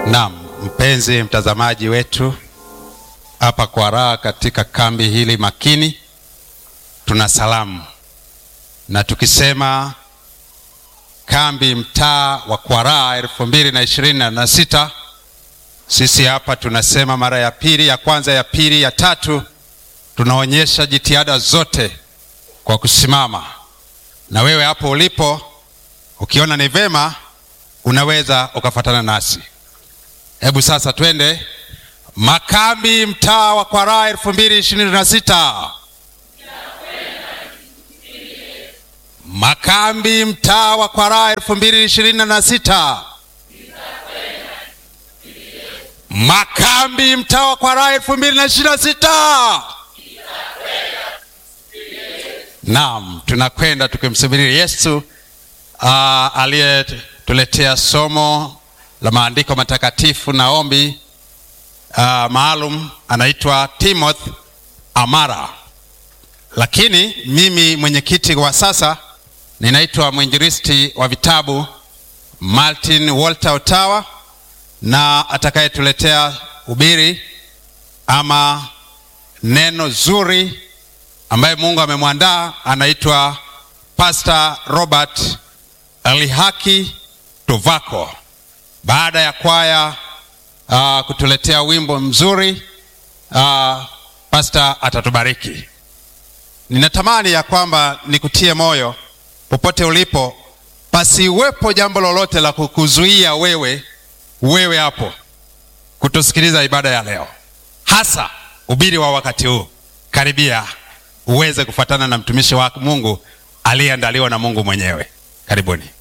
Naam, mpenzi mtazamaji wetu hapa kwa raha katika kambi hili makini, tuna salamu na tukisema kambi mtaa wa Kwaraa elfu mbili na ishirini na sita sisi hapa tunasema mara ya pili, ya kwanza, ya pili, ya tatu, tunaonyesha jitihada zote kwa kusimama. Na wewe hapo ulipo, ukiona ni vema, unaweza ukafatana nasi. Hebu sasa twende makambi mtaa wa Kwaraa elfu mbili ishirini na sita. Makambi mtaa wa Kwaraa elfu mbili ishirini na sita. Makambi mtaa wa Kwaraa elfu mbili na ishirini na sita. Naam, tunakwenda tukimsubiri Yesu uh, aliyetuletea somo la maandiko matakatifu na ombi uh, maalum anaitwa Timothy Amara, lakini mimi mwenyekiti wa sasa ninaitwa mwinjilisti wa vitabu Martin Walter Otawa, na atakayetuletea ubiri ama neno zuri ambaye Mungu amemwandaa anaitwa Pastor Robert Alihaki Tuvako. Baada ya kwaya uh, kutuletea wimbo mzuri uh, Pastor atatubariki. Ninatamani ya kwamba nikutie moyo popote ulipo, pasiwepo jambo lolote la kukuzuia wewe wewe hapo kutusikiliza ibada ya leo, hasa ubiri wa wakati huu. Karibia uweze kufuatana na mtumishi wa Mungu aliyeandaliwa na Mungu mwenyewe. Karibuni.